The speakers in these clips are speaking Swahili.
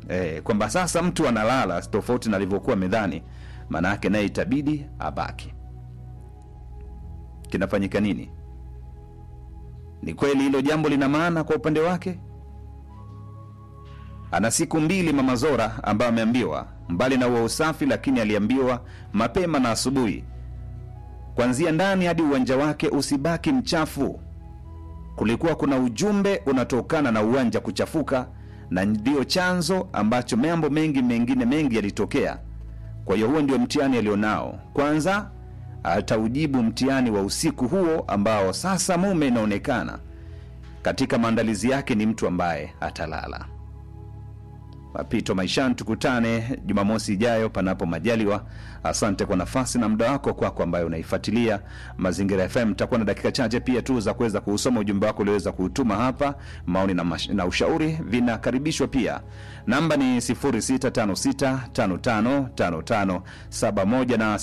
eh, kwamba sasa mtu analala tofauti na alivyokuwa medhani, maana yake naye itabidi abaki. Kinafanyika nini? Ni kweli hilo jambo lina maana kwa upande wake? Ana siku mbili Mama Zora ambayo ameambiwa mbali na huo usafi, lakini aliambiwa mapema na asubuhi, kuanzia ndani hadi uwanja wake usibaki mchafu. Kulikuwa kuna ujumbe unatokana na uwanja kuchafuka, na ndio chanzo ambacho mambo mengi mengine mengi yalitokea. Kwa hiyo huo ndio mtihani alionao. Kwanza ataujibu mtihani wa usiku huo ambao sasa mume inaonekana katika maandalizi yake ni mtu ambaye atalala. Mapito maishani, tukutane Jumamosi ijayo panapo majaliwa. Asante kwa nafasi na muda wako kwako ambayo unaifuatilia Mazingira FM. Takuwa na dakika chache pia tu za kuweza kuusoma ujumbe wako ulioweza kuutuma hapa. Maoni na, mash, na ushauri vinakaribishwa pia. Namba ni 0656555571 na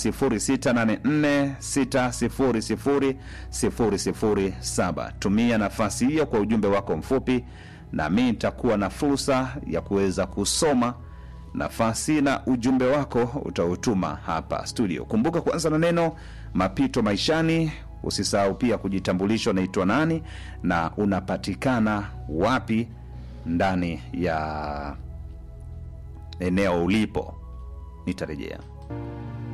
0684600007. Tumia nafasi hiyo kwa ujumbe wako mfupi na mi nitakuwa na fursa ya kuweza kusoma nafasi na ujumbe wako utautuma hapa studio. Kumbuka kuanza na neno mapito maishani. Usisahau pia kujitambulisha, unaitwa nani na unapatikana wapi ndani ya eneo ulipo. Nitarejea.